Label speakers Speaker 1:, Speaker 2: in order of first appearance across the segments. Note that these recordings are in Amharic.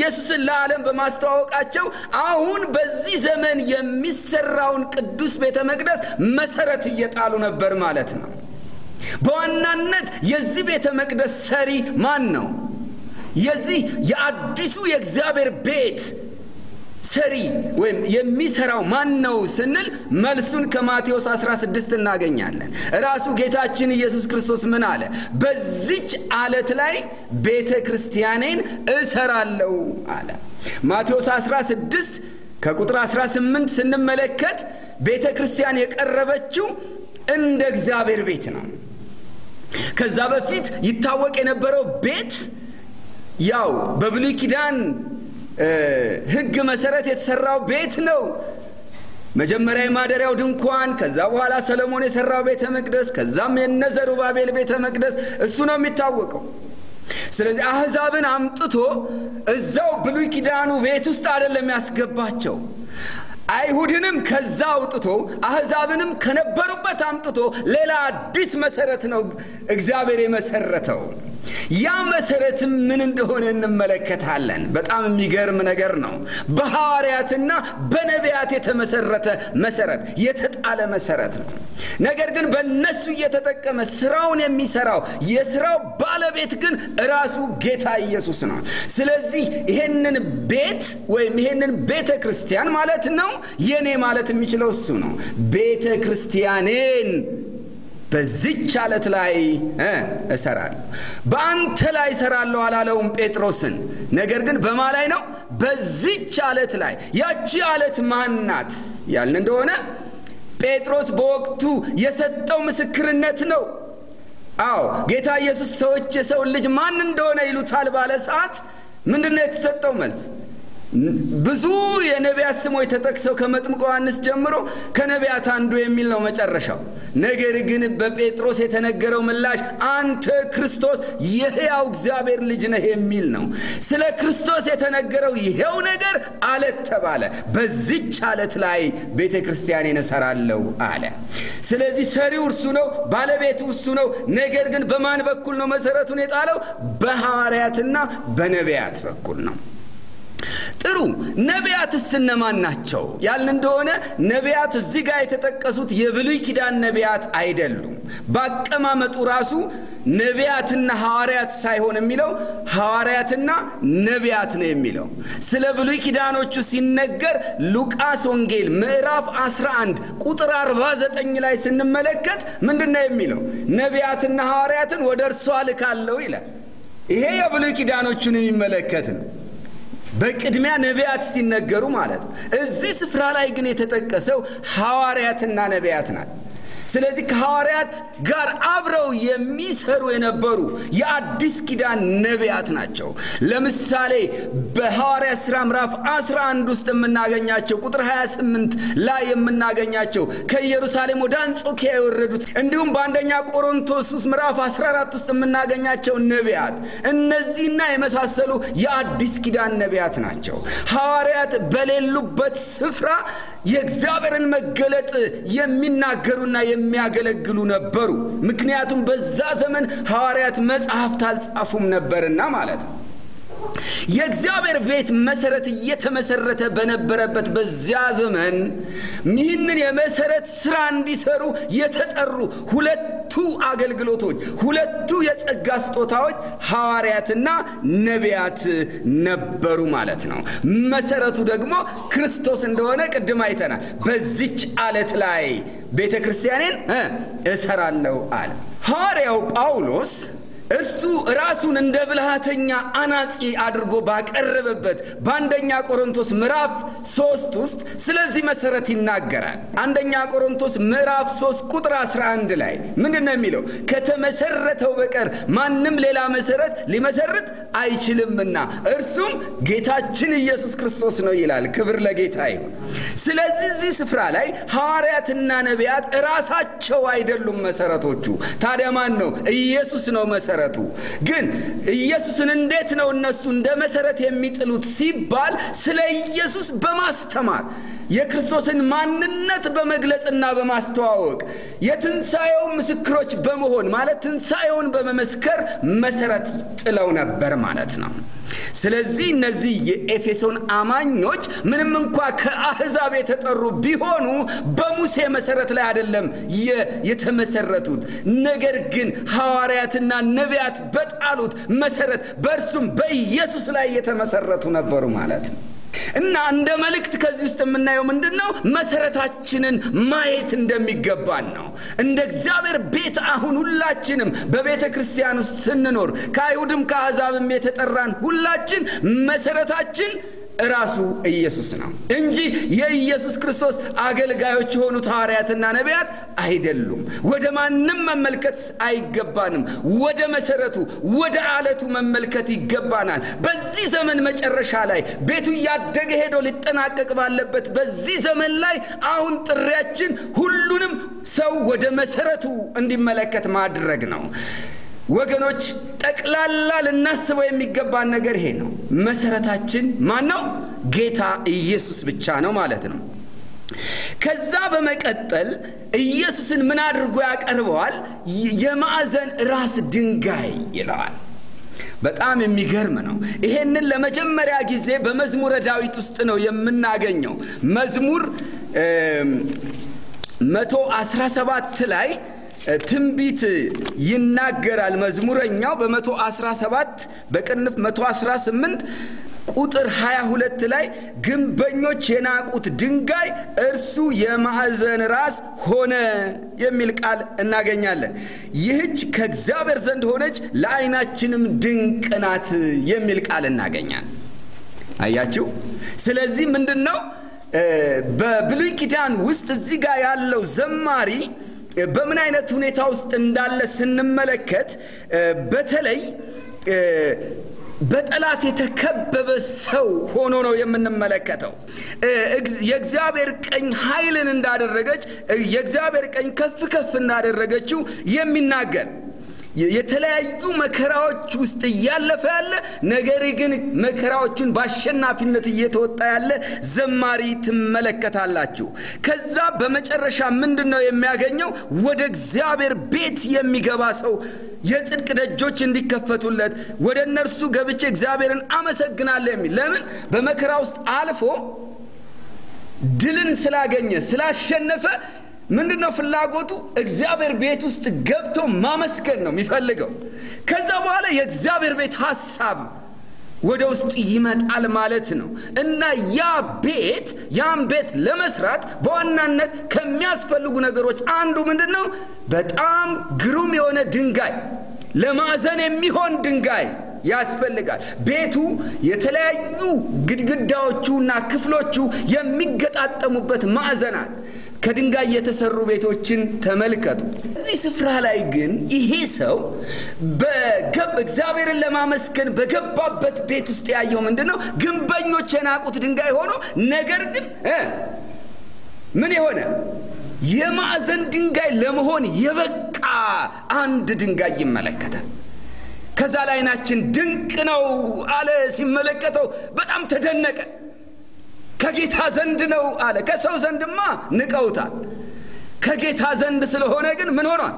Speaker 1: ኢየሱስን ለዓለም በማስተዋወቃቸው አሁን በዚህ ዘመን የሚሰራውን ቅዱስ ቤተ መቅደስ መሰረት እየጣሉ ነበር ማለት ነው። በዋናነት የዚህ ቤተ መቅደስ ሰሪ ማን ነው? የዚህ የአዲሱ የእግዚአብሔር ቤት ሰሪ ወይም የሚሰራው ማን ነው ስንል መልሱን ከማቴዎስ 16 እናገኛለን። ራሱ ጌታችን ኢየሱስ ክርስቶስ ምን አለ? በዚች አለት ላይ ቤተ ክርስቲያኔን እሰራለሁ አለ። ማቴዎስ 16 ከቁጥር 18 ስንመለከት ቤተ ክርስቲያን የቀረበችው እንደ እግዚአብሔር ቤት ነው። ከዛ በፊት ይታወቅ የነበረው ቤት ያው በብሉይ ኪዳን ሕግ መሰረት የተሰራው ቤት ነው። መጀመሪያ የማደሪያው ድንኳን፣ ከዛ በኋላ ሰለሞን የሰራው ቤተ መቅደስ፣ ከዛም የነ ዘሩባቤል ቤተ መቅደስ እሱ ነው የሚታወቀው። ስለዚህ አሕዛብን አምጥቶ እዛው ብሉይ ኪዳኑ ቤት ውስጥ አይደለም ያስገባቸው። አይሁድንም ከዛ አውጥቶ አሕዛብንም ከነበሩበት አምጥቶ ሌላ አዲስ መሰረት ነው እግዚአብሔር የመሰረተው። ያ መሰረትም ምን እንደሆነ እንመለከታለን። በጣም የሚገርም ነገር ነው። በሐዋርያትና በነቢያት የተመሰረተ መሰረት የተጣለ መሰረት ነው። ነገር ግን በእነሱ እየተጠቀመ ስራውን የሚሰራው የስራው ባለቤት ግን ራሱ ጌታ ኢየሱስ ነው። ስለዚህ ይሄንን ቤት ወይም ይሄንን ቤተ ክርስቲያን ማለት ነው የኔ ማለት የሚችለው እሱ ነው። ቤተ ክርስቲያኔን በዚች አለት ላይ እሰራለሁ። በአንተ ላይ እሰራለሁ አላለውም ጴጥሮስን። ነገር ግን በማ ላይ ነው? በዚች አለት ላይ። ያቺ አለት ማን ናት ያልን እንደሆነ ጴጥሮስ በወቅቱ የሰጠው ምስክርነት ነው። አዎ ጌታ ኢየሱስ ሰዎች የሰውን ልጅ ማን እንደሆነ ይሉታል ባለ ሰዓት ምንድን ነው የተሰጠው መልስ? ብዙ የነቢያት ስሞች ተጠቅሰው ከመጥምቆ ዮሐንስ ጀምሮ ከነቢያት አንዱ የሚል ነው መጨረሻው። ነገር ግን በጴጥሮስ የተነገረው ምላሽ አንተ ክርስቶስ የሕያው እግዚአብሔር ልጅ ነህ የሚል ነው። ስለ ክርስቶስ የተነገረው ይሄው ነገር አለት ተባለ። በዚች አለት ላይ ቤተ ክርስቲያኔን እሰራለሁ አለ። ስለዚህ ሰሪው እርሱ ነው፣ ባለቤቱ እሱ ነው። ነገር ግን በማን በኩል ነው መሰረቱን የጣለው? በሐዋርያትና በነቢያት በኩል ነው። ጥሩ ነቢያትስ እነማን ናቸው ያልን እንደሆነ ነቢያት እዚህ ጋር የተጠቀሱት የብሉይ ኪዳን ነቢያት አይደሉም። በአቀማመጡ ራሱ ነቢያትና ሐዋርያት ሳይሆን የሚለው ሐዋርያትና ነቢያት ነው የሚለው። ስለ ብሉይ ኪዳኖቹ ሲነገር ሉቃስ ወንጌል ምዕራፍ 11 ቁጥር 49 ላይ ስንመለከት ምንድን ነው የሚለው? ነቢያትና ሐዋርያትን ወደ እርሷ ልካለሁ ይላል። ይሄ የብሉይ ኪዳኖቹን የሚመለከት ነው። በቅድሚያ ነቢያት ሲነገሩ ማለት ነው። እዚህ ስፍራ ላይ ግን የተጠቀሰው ሐዋርያትና ነቢያት ናት። ስለዚህ ከሐዋርያት ጋር አብረው የሚሰሩ የነበሩ የአዲስ ኪዳን ነቢያት ናቸው። ለምሳሌ በሐዋርያት ሥራ ምዕራፍ 11 ውስጥ የምናገኛቸው ቁጥር 28 ላይ የምናገኛቸው ከኢየሩሳሌም ወደ አንጾኪያ የወረዱት እንዲሁም በአንደኛ ቆሮንቶስ ውስጥ ምዕራፍ 14 ውስጥ የምናገኛቸው ነቢያት እነዚህና የመሳሰሉ የአዲስ ኪዳን ነቢያት ናቸው። ሐዋርያት በሌሉበት ስፍራ የእግዚአብሔርን መገለጥ የሚናገሩና የሚያገለግሉ ነበሩ። ምክንያቱም በዛ ዘመን ሐዋርያት መጽሐፍት አልጻፉም ነበርና ማለት ነው። የእግዚአብሔር ቤት መሰረት እየተመሰረተ በነበረበት በዚያ ዘመን ይህንን የመሰረት ስራ እንዲሰሩ የተጠሩ ሁለቱ አገልግሎቶች፣ ሁለቱ የጸጋ ስጦታዎች ሐዋርያትና ነቢያት ነበሩ ማለት ነው። መሰረቱ ደግሞ ክርስቶስ እንደሆነ ቅድም አይተናል። በዚች አለት ላይ ቤተ ክርስቲያኔን እሰራለሁ አለ ሐዋርያው ጳውሎስ እርሱ ራሱን እንደ ብልሃተኛ አናጺ አድርጎ ባቀረበበት በአንደኛ ቆሮንቶስ ምዕራፍ ሶስት ውስጥ ስለዚህ መሰረት ይናገራል። አንደኛ ቆሮንቶስ ምዕራፍ ሶስት ቁጥር 11 ላይ ምንድን ነው የሚለው? ከተመሰረተው በቀር ማንም ሌላ መሰረት ሊመሰርት አይችልምና እርሱም ጌታችን ኢየሱስ ክርስቶስ ነው ይላል። ክብር ለጌታ ይሁን። ስለዚህ እዚህ ስፍራ ላይ ሐዋርያትና ነቢያት ራሳቸው አይደሉም መሰረቶቹ። ታዲያ ማን ነው? ኢየሱስ ነው መሰረቱ። ግን ኢየሱስን እንዴት ነው እነሱ እንደ መሰረት የሚጥሉት ሲባል ስለ ኢየሱስ በማስተማር የክርስቶስን ማንነት በመግለጽና በማስተዋወቅ የትንሣኤው ምስክሮች በመሆን ማለት ትንሣኤውን በመመስከር መሰረት ጥለው ነበር ማለት ነው። ስለዚህ እነዚህ የኤፌሶን አማኞች ምንም እንኳ ከአህዛብ የተጠሩ ቢሆኑ በሙሴ መሰረት ላይ አይደለም የተመሰረቱት። ነገር ግን ሐዋርያትና ነቢያት በጣሉት መሰረት በእርሱም በኢየሱስ ላይ የተመሰረቱ ነበሩ ማለት ነው። እና እንደ መልእክት ከዚህ ውስጥ የምናየው ምንድን ነው? መሰረታችንን ማየት እንደሚገባን ነው። እንደ እግዚአብሔር ቤት አሁን ሁላችንም በቤተ ክርስቲያን ውስጥ ስንኖር ከአይሁድም ከአሕዛብም የተጠራን ሁላችን መሰረታችን ራሱ ኢየሱስ ነው እንጂ የኢየሱስ ክርስቶስ አገልጋዮች የሆኑት ሐዋርያትና ነቢያት አይደሉም። ወደ ማንም መመልከት አይገባንም። ወደ መሰረቱ ወደ አለቱ መመልከት ይገባናል። በዚህ ዘመን መጨረሻ ላይ ቤቱ እያደገ ሄዶ ሊጠናቀቅ ባለበት በዚህ ዘመን ላይ አሁን ጥሪያችን ሁሉንም ሰው ወደ መሰረቱ እንዲመለከት ማድረግ ነው። ወገኖች ጠቅላላ ልናስበው የሚገባን ነገር ይሄ ነው። መሰረታችን ማን ነው? ጌታ ኢየሱስ ብቻ ነው ማለት ነው። ከዛ በመቀጠል ኢየሱስን ምን አድርጎ ያቀርበዋል? የማዕዘን ራስ ድንጋይ ይለዋል። በጣም የሚገርም ነው። ይሄንን ለመጀመሪያ ጊዜ በመዝሙረ ዳዊት ውስጥ ነው የምናገኘው። መዝሙር መቶ አስራ ሰባት ላይ ትንቢት ይናገራል። መዝሙረኛው በመቶ አስራ ሰባት በቅንፍ መቶ አስራ ስምንት ቁጥር 22 ላይ ግንበኞች የናቁት ድንጋይ እርሱ የማዕዘን ራስ ሆነ የሚል ቃል እናገኛለን። ይህች ከእግዚአብሔር ዘንድ ሆነች ለዓይናችንም ድንቅ ናት የሚል ቃል እናገኛለን። አያችሁ። ስለዚህ ምንድን ነው በብሉይ ኪዳን ውስጥ እዚህ ጋር ያለው ዘማሪ በምን አይነት ሁኔታ ውስጥ እንዳለ ስንመለከት በተለይ በጠላት የተከበበ ሰው ሆኖ ነው የምንመለከተው። የእግዚአብሔር ቀኝ ኃይልን እንዳደረገች የእግዚአብሔር ቀኝ ከፍ ከፍ እንዳደረገችው የሚናገር የተለያዩ መከራዎች ውስጥ እያለፈ ያለ ነገር ግን መከራዎቹን በአሸናፊነት እየተወጣ ያለ ዘማሪ ትመለከታላችሁ። ከዛ በመጨረሻ ምንድን ነው የሚያገኘው? ወደ እግዚአብሔር ቤት የሚገባ ሰው የጽድቅ ደጆች እንዲከፈቱለት ወደ እነርሱ ገብቼ እግዚአብሔርን አመሰግናለሁ የሚል ለምን በመከራ ውስጥ አልፎ ድልን ስላገኘ ስላሸነፈ ምንድን ነው ፍላጎቱ? እግዚአብሔር ቤት ውስጥ ገብቶ ማመስገን ነው የሚፈልገው። ከዛ በኋላ የእግዚአብሔር ቤት ሀሳብ ወደ ውስጡ ይመጣል ማለት ነው እና ያ ቤት ያን ቤት ለመስራት በዋናነት ከሚያስፈልጉ ነገሮች አንዱ ምንድን ነው? በጣም ግሩም የሆነ ድንጋይ፣ ለማዕዘን የሚሆን ድንጋይ ያስፈልጋል። ቤቱ የተለያዩ ግድግዳዎቹና ክፍሎቹ የሚገጣጠሙበት ማዕዘናት ከድንጋይ የተሰሩ ቤቶችን ተመልከቱ። እዚህ ስፍራ ላይ ግን ይሄ ሰው እግዚአብሔርን ለማመስገን በገባበት ቤት ውስጥ ያየው ምንድን ነው? ግንበኞች የናቁት ድንጋይ ሆኖ ነገር ግን ምን የሆነ የማዕዘን ድንጋይ ለመሆን የበቃ አንድ ድንጋይ ይመለከታል። ከዛ ላይ ዓይናችን ድንቅ ነው አለ። ሲመለከተው በጣም ተደነቀ። ከጌታ ዘንድ ነው አለ። ከሰው ዘንድማ ንቀውታል። ከጌታ ዘንድ ስለሆነ ግን ምን ሆኗል?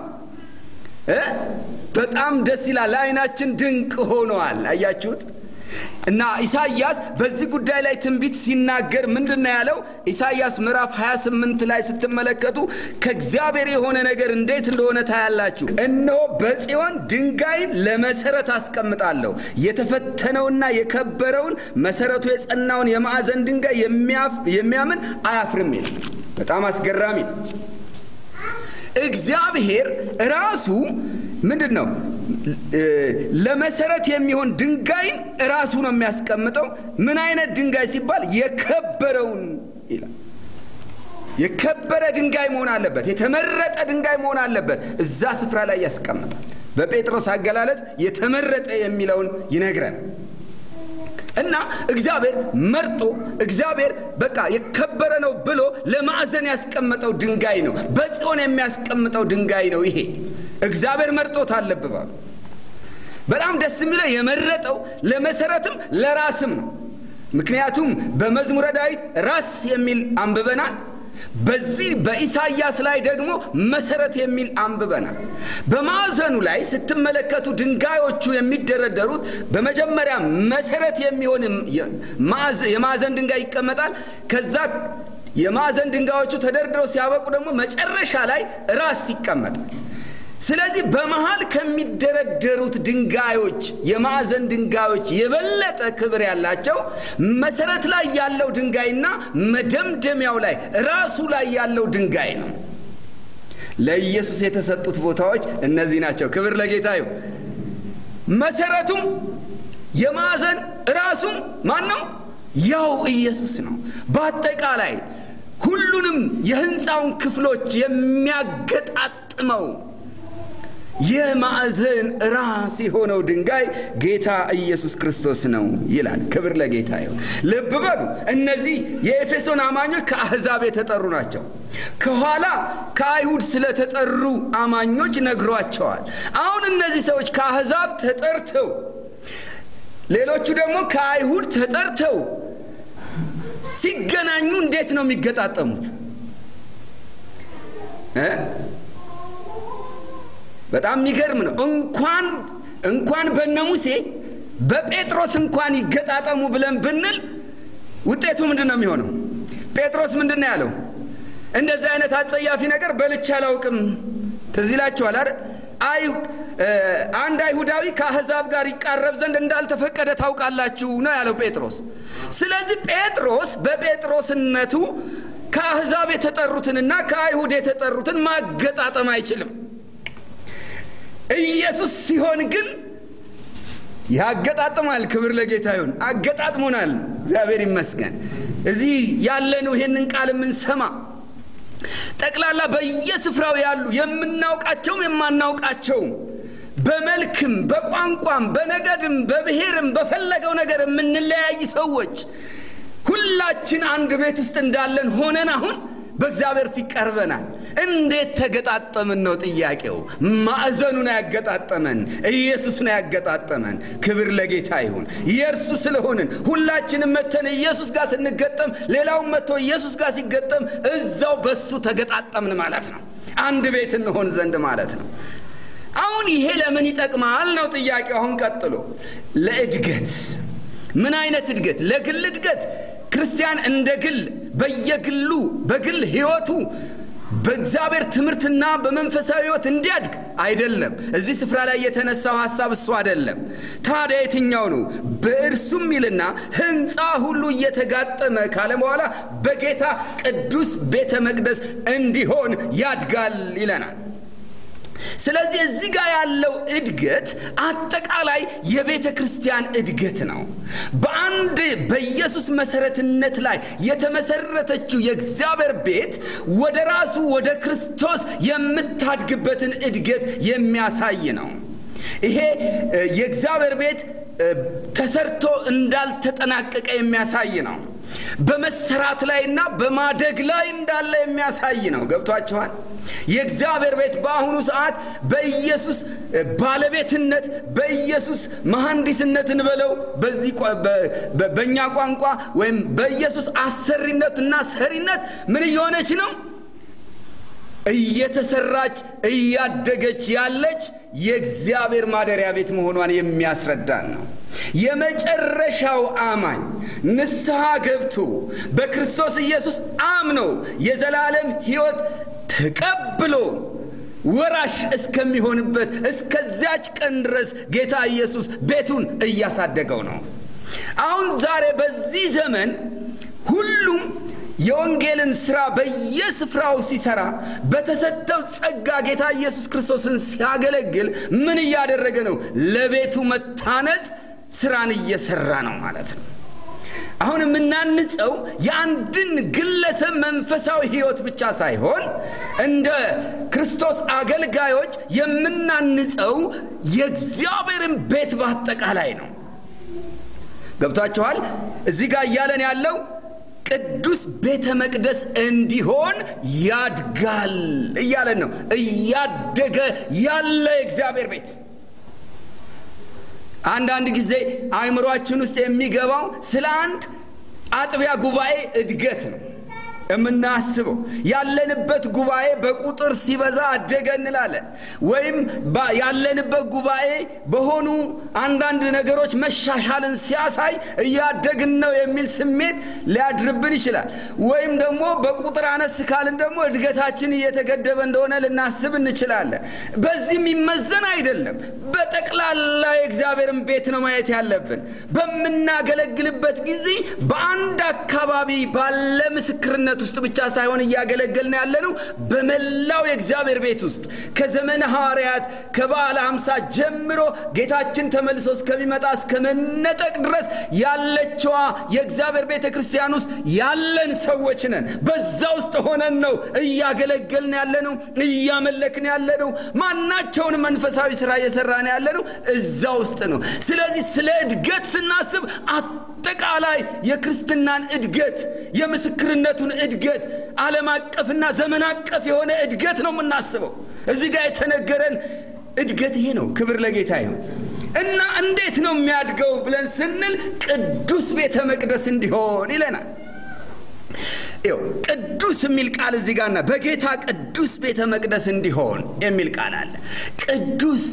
Speaker 1: በጣም ደስ ይላል። ለዓይናችን ድንቅ ሆኗል። አያችሁት? እና ኢሳይያስ በዚህ ጉዳይ ላይ ትንቢት ሲናገር ምንድን ነው ያለው? ኢሳይያስ ምዕራፍ 28 ላይ ስትመለከቱ ከእግዚአብሔር የሆነ ነገር እንዴት እንደሆነ ታያላችሁ። እነሆ በጽዮን ድንጋይን ለመሰረት አስቀምጣለሁ፣ የተፈተነውና የከበረውን መሰረቱ የጸናውን የማዕዘን ድንጋይ የሚያምን አያፍርም ይላል። በጣም አስገራሚ ነው። እግዚአብሔር ራሱ ምንድን ነው ለመሰረት የሚሆን ድንጋይን ራሱ ነው የሚያስቀምጠው። ምን አይነት ድንጋይ ሲባል የከበረውን ይላል። የከበረ ድንጋይ መሆን አለበት፣ የተመረጠ ድንጋይ መሆን አለበት። እዛ ስፍራ ላይ ያስቀምጣል። በጴጥሮስ አገላለጽ የተመረጠ የሚለውን ይነግረን እና እግዚአብሔር መርጦ እግዚአብሔር በቃ የከበረ ነው ብሎ ለማዕዘን ያስቀመጠው ድንጋይ ነው። በጽዮን የሚያስቀምጠው ድንጋይ ነው። ይሄ እግዚአብሔር መርጦት አለብባሉ። በጣም ደስ የሚለው የመረጠው ለመሰረትም ለራስም ነው። ምክንያቱም በመዝሙረ ዳዊት ራስ የሚል አንብበናል። በዚህ በኢሳይያስ ላይ ደግሞ መሰረት የሚል አንብበናል። በማዕዘኑ ላይ ስትመለከቱ ድንጋዮቹ የሚደረደሩት በመጀመሪያ መሰረት የሚሆን የማዕዘን ድንጋይ ይቀመጣል። ከዛ የማዕዘን ድንጋዮቹ ተደርድረው ሲያበቁ ደግሞ መጨረሻ ላይ ራስ ይቀመጣል። ስለዚህ በመሃል ከሚደረደሩት ድንጋዮች የማዕዘን ድንጋዮች የበለጠ ክብር ያላቸው መሰረት ላይ ያለው ድንጋይና መደምደሚያው ላይ ራሱ ላይ ያለው ድንጋይ ነው። ለኢየሱስ የተሰጡት ቦታዎች እነዚህ ናቸው። ክብር ለጌታ ይሁን። መሰረቱም የማዕዘን ራሱም ማን ነው? ያው ኢየሱስ ነው። በአጠቃላይ ሁሉንም የህንፃውን ክፍሎች የሚያገጣጥመው የማዕዘን ራስ የሆነው ድንጋይ ጌታ ኢየሱስ ክርስቶስ ነው ይላል። ክብር ለጌታ ይሁን። ልብ በሉ፣ እነዚህ የኤፌሶን አማኞች ከአሕዛብ የተጠሩ ናቸው። ከኋላ ከአይሁድ ስለተጠሩ አማኞች ነግሯቸዋል። አሁን እነዚህ ሰዎች ከአሕዛብ ተጠርተው ሌሎቹ ደግሞ ከአይሁድ ተጠርተው ሲገናኙ እንዴት ነው የሚገጣጠሙት? በጣም የሚገርም ነው። እንኳን እንኳን በነ ሙሴ በጴጥሮስ እንኳን ይገጣጠሙ ብለን ብንል ውጤቱ ምንድን ነው የሚሆነው? ጴጥሮስ ምንድን ነው ያለው? እንደዚህ አይነት አጸያፊ ነገር በልቼ አላውቅም። ትዝ ይላችኋል አይደል? አንድ አይሁዳዊ ከአሕዛብ ጋር ይቃረብ ዘንድ እንዳልተፈቀደ ታውቃላችሁ ነው ያለው ጴጥሮስ። ስለዚህ ጴጥሮስ በጴጥሮስነቱ ከአሕዛብ የተጠሩትንና ከአይሁድ የተጠሩትን ማገጣጠም አይችልም። ኢየሱስ ሲሆን ግን ያገጣጥማል። ክብር ለጌታ ይሁን። አገጣጥሞናል። እግዚአብሔር ይመስገን። እዚህ ያለነው ይሄንን ቃል የምንሰማ ጠቅላላ በየስፍራው ያሉ የምናውቃቸውም የማናውቃቸውም በመልክም በቋንቋም በነገድም በብሔርም በፈለገው ነገር የምንለያይ ሰዎች ሁላችን አንድ ቤት ውስጥ እንዳለን ሆነን አሁን በእግዚአብሔር ፊት ቀርበናል። እንዴት ተገጣጠምን ነው ጥያቄው። ማዕዘኑ ነው ያገጣጠመን፣ ኢየሱስ ነው ያገጣጠመን። ክብር ለጌታ ይሁን። የእርሱ ስለሆንን ሁላችንም መተን ኢየሱስ ጋር ስንገጠም፣ ሌላውን መጥቶ ኢየሱስ ጋር ሲገጠም እዛው በሱ ተገጣጠምን ማለት ነው። አንድ ቤት እንሆን ዘንድ ማለት ነው። አሁን ይሄ ለምን ይጠቅማል ነው ጥያቄው። አሁን ቀጥሎ ለእድገት ምን አይነት እድገት? ለግል እድገት ክርስቲያን እንደ ግል በየግሉ በግል ህይወቱ በእግዚአብሔር ትምህርትና በመንፈሳዊ ህይወት እንዲያድግ አይደለም። እዚህ ስፍራ ላይ የተነሳው ሀሳብ እሱ አይደለም። ታዲያ የትኛው ነው? በእርሱም ይልና ህንፃ ሁሉ እየተጋጠመ ካለ በኋላ በጌታ ቅዱስ ቤተ መቅደስ እንዲሆን ያድጋል ይለናል። ስለዚህ እዚህ ጋር ያለው እድገት አጠቃላይ የቤተ ክርስቲያን እድገት ነው። በአንድ በኢየሱስ መሰረትነት ላይ የተመሰረተችው የእግዚአብሔር ቤት ወደ ራሱ ወደ ክርስቶስ የምታድግበትን እድገት የሚያሳይ ነው። ይሄ የእግዚአብሔር ቤት ተሰርቶ እንዳልተጠናቀቀ የሚያሳይ ነው። በመሰራት ላይና በማደግ ላይ እንዳለ የሚያሳይ ነው። ገብቷችኋል? የእግዚአብሔር ቤት በአሁኑ ሰዓት በኢየሱስ ባለቤትነት በኢየሱስ መሐንዲስነት እንበለው በዚህ በእኛ ቋንቋ ወይም በኢየሱስ አሰሪነት እና ሰሪነት ምን እየሆነች ነው? እየተሰራች እያደገች ያለች የእግዚአብሔር ማደሪያ ቤት መሆኗን የሚያስረዳን ነው። የመጨረሻው አማኝ ንስሐ ገብቶ በክርስቶስ ኢየሱስ አምኖ የዘላለም ሕይወት ተቀብሎ ወራሽ እስከሚሆንበት እስከዚያች ቀን ድረስ ጌታ ኢየሱስ ቤቱን እያሳደገው ነው። አሁን ዛሬ በዚህ ዘመን ሁሉም የወንጌልን ስራ በየስፍራው ሲሰራ በተሰጠው ጸጋ ጌታ ኢየሱስ ክርስቶስን ሲያገለግል ምን እያደረገ ነው? ለቤቱ መታነጽ ስራን እየሰራ ነው ማለት ነው። አሁን የምናንጸው የአንድን ግለሰብ መንፈሳዊ ህይወት ብቻ ሳይሆን እንደ ክርስቶስ አገልጋዮች የምናንጸው የእግዚአብሔርን ቤት በአጠቃላይ ነው። ገብቷችኋል? እዚህ ጋር እያለን ያለው ቅዱስ ቤተ መቅደስ እንዲሆን ያድጋል እያለን ነው። እያደገ ያለ የእግዚአብሔር ቤት አንዳንድ ጊዜ አእምሯችን ውስጥ የሚገባው ስለ አንድ አጥቢያ ጉባኤ እድገት ነው። የምናስበው ያለንበት ጉባኤ በቁጥር ሲበዛ አደገ እንላለን። ወይም ያለንበት ጉባኤ በሆኑ አንዳንድ ነገሮች መሻሻልን ሲያሳይ እያደግን ነው የሚል ስሜት ሊያድርብን ይችላል። ወይም ደግሞ በቁጥር አነስ ካልን ደግሞ እድገታችን እየተገደበ እንደሆነ ልናስብ እንችላለን። በዚህ የሚመዘን አይደለም። በጠቅላላ የእግዚአብሔርን ቤት ነው ማየት ያለብን። በምናገለግልበት ጊዜ በአንድ አካባቢ ባለ ምስክርነት ውስጥ ብቻ ሳይሆን እያገለገልን ያለነው በመላው የእግዚአብሔር ቤት ውስጥ ከዘመነ ሐዋርያት ከበዓለ ሃምሳ ጀምሮ ጌታችን ተመልሶ እስከሚመጣ እስከ መነጠቅ ድረስ ያለችዋ የእግዚአብሔር ቤተ ክርስቲያን ውስጥ ያለን ሰዎች ነን። በዛ ውስጥ ሆነን ነው እያገለገልን ያለነው፣ እያመለክን ያለነው፣ ማናቸውን መንፈሳዊ ስራ እየሰራን ያለነው እዛ ውስጥ ነው። ስለዚህ ስለ እድገት ስናስብ አጠቃላይ የክርስትናን እድገት የምስክርነቱን እድገት ዓለም አቀፍና ዘመን አቀፍ የሆነ እድገት ነው የምናስበው። እዚህ ጋር የተነገረን እድገት ይሄ ነው። ክብር ለጌታ ይሁን እና እንዴት ነው የሚያድገው ብለን ስንል ቅዱስ ቤተ መቅደስ እንዲሆን ይለናል። ይው ቅዱስ የሚል ቃል እዚህ ጋርና በጌታ ቅዱስ ቤተ መቅደስ እንዲሆን የሚል ቃል አለ። ቅዱስ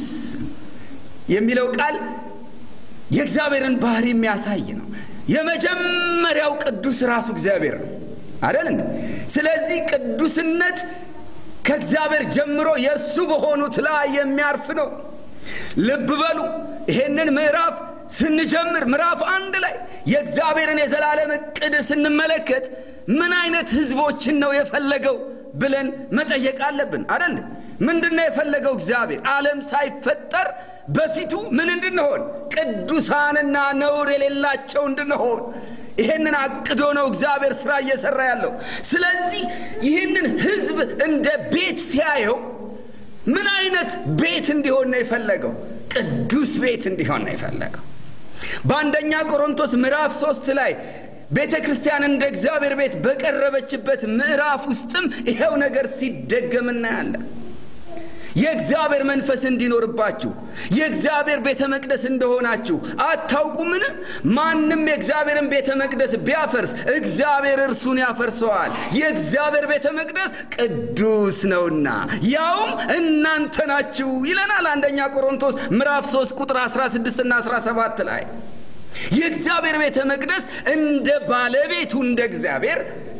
Speaker 1: የሚለው ቃል የእግዚአብሔርን ባህሪ የሚያሳይ ነው። የመጀመሪያው ቅዱስ ራሱ እግዚአብሔር ነው አደል እንዴ? ስለዚህ ቅዱስነት ከእግዚአብሔር ጀምሮ የእርሱ በሆኑት ላይ የሚያርፍ ነው። ልብ በሉ ይሄንን ምዕራፍ ስንጀምር ምዕራፍ አንድ ላይ የእግዚአብሔርን የዘላለም እቅድ ስንመለከት ምን አይነት ህዝቦችን ነው የፈለገው ብለን መጠየቅ አለብን አደል ምንድን ነው የፈለገው እግዚአብሔር ዓለም ሳይፈጠር በፊቱ ምን እንድንሆን ቅዱሳንና ነውር የሌላቸው እንድንሆን ይህንን አቅዶ ነው እግዚአብሔር ስራ እየሰራ ያለው ስለዚህ ይህንን ህዝብ እንደ ቤት ሲያየው ምን አይነት ቤት እንዲሆን ነው የፈለገው ቅዱስ ቤት እንዲሆን ነው የፈለገው በአንደኛ ቆሮንቶስ ምዕራፍ ሶስት ላይ ቤተ ክርስቲያን እንደ እግዚአብሔር ቤት በቀረበችበት ምዕራፍ ውስጥም ይኸው ነገር ሲደገም እናያለን የእግዚአብሔር መንፈስ እንዲኖርባችሁ የእግዚአብሔር ቤተ መቅደስ እንደሆናችሁ አታውቁምን ማንም የእግዚአብሔርን ቤተ መቅደስ ቢያፈርስ እግዚአብሔር እርሱን ያፈርሰዋል የእግዚአብሔር ቤተ መቅደስ ቅዱስ ነውና ያውም እናንተ ናችሁ ይለናል አንደኛ ቆሮንቶስ ምዕራፍ 3 ቁጥር 16 እና 17 ላይ የእግዚአብሔር ቤተ መቅደስ እንደ ባለቤቱ እንደ እግዚአብሔር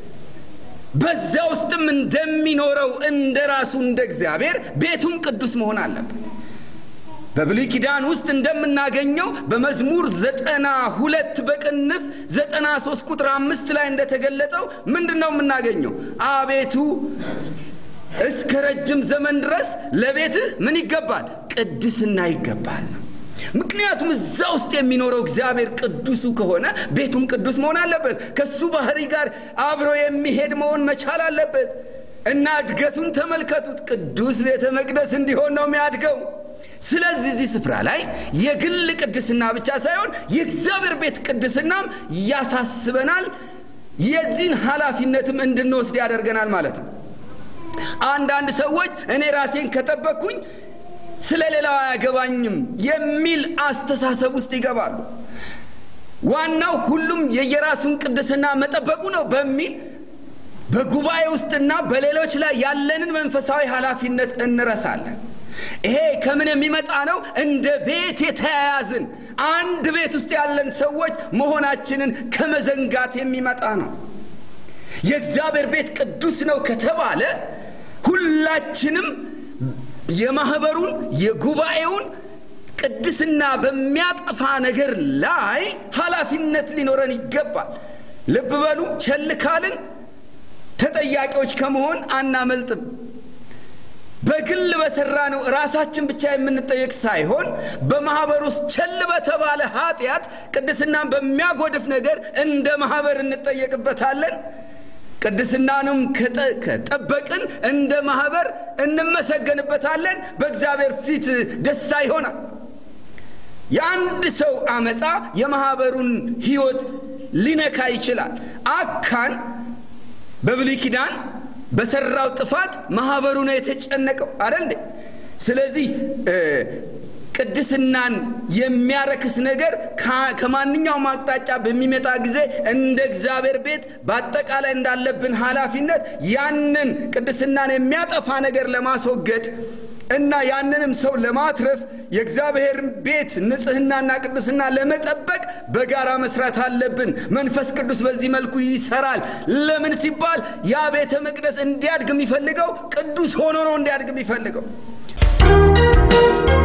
Speaker 1: በዚያ ውስጥም እንደሚኖረው እንደ ራሱ እንደ እግዚአብሔር ቤቱም ቅዱስ መሆን አለበት በብሉይ ኪዳን ውስጥ እንደምናገኘው በመዝሙር ዘጠና ሁለት በቅንፍ ዘጠና ሶስት ቁጥር አምስት ላይ እንደተገለጠው ምንድን ነው የምናገኘው አቤቱ እስከ ረጅም ዘመን ድረስ ለቤትህ ምን ይገባል ቅድስና ይገባል ነው ምክንያቱም እዛ ውስጥ የሚኖረው እግዚአብሔር ቅዱሱ ከሆነ ቤቱም ቅዱስ መሆን አለበት ከሱ ባህሪ ጋር አብሮ የሚሄድ መሆን መቻል አለበት እና እድገቱን ተመልከቱት ቅዱስ ቤተ መቅደስ እንዲሆን ነው የሚያድገው ስለዚህ እዚህ ስፍራ ላይ የግል ቅድስና ብቻ ሳይሆን የእግዚአብሔር ቤት ቅድስናም ያሳስበናል የዚህን ኃላፊነትም እንድንወስድ ያደርገናል ማለት ነው አንዳንድ ሰዎች እኔ ራሴን ከጠበቅኩኝ ስለ ሌላው አያገባኝም የሚል አስተሳሰብ ውስጥ ይገባሉ ዋናው ሁሉም የየራሱን ቅድስና መጠበቁ ነው በሚል በጉባኤ ውስጥና በሌሎች ላይ ያለንን መንፈሳዊ ኃላፊነት እንረሳለን ይሄ ከምን የሚመጣ ነው እንደ ቤት የተያያዝን አንድ ቤት ውስጥ ያለን ሰዎች መሆናችንን ከመዘንጋት የሚመጣ ነው የእግዚአብሔር ቤት ቅዱስ ነው ከተባለ ሁላችንም የማህበሩን የጉባኤውን ቅድስና በሚያጠፋ ነገር ላይ ኃላፊነት ሊኖረን ይገባል ልብ በሉ ቸል ካልን ተጠያቂዎች ከመሆን አናመልጥም በግል በሰራ ነው ራሳችን ብቻ የምንጠየቅ ሳይሆን በማህበር ውስጥ ቸል በተባለ ኃጢአት ቅድስናን በሚያጎድፍ ነገር እንደ ማህበር እንጠየቅበታለን ቅድስናንም ከጠበቅን እንደ ማህበር እንመሰገንበታለን በእግዚአብሔር ፊት ደስታ ይሆናል የአንድ ሰው አመፃ የማህበሩን ህይወት ሊነካ ይችላል አካን በብሉይ ኪዳን በሰራው ጥፋት ማህበሩ ነው የተጨነቀው አደል ስለዚህ ቅድስናን የሚያረክስ ነገር ከማንኛውም አቅጣጫ በሚመጣ ጊዜ እንደ እግዚአብሔር ቤት በአጠቃላይ እንዳለብን ኃላፊነት ያንን ቅድስናን የሚያጠፋ ነገር ለማስወገድ እና ያንንም ሰው ለማትረፍ የእግዚአብሔርን ቤት ንጽህናና ቅድስና ለመጠበቅ በጋራ መስራት አለብን። መንፈስ ቅዱስ በዚህ መልኩ ይሰራል። ለምን ሲባል ያ ቤተ መቅደስ እንዲያድግ የሚፈልገው ቅዱስ ሆኖ ነው እንዲያድግ የሚፈልገው።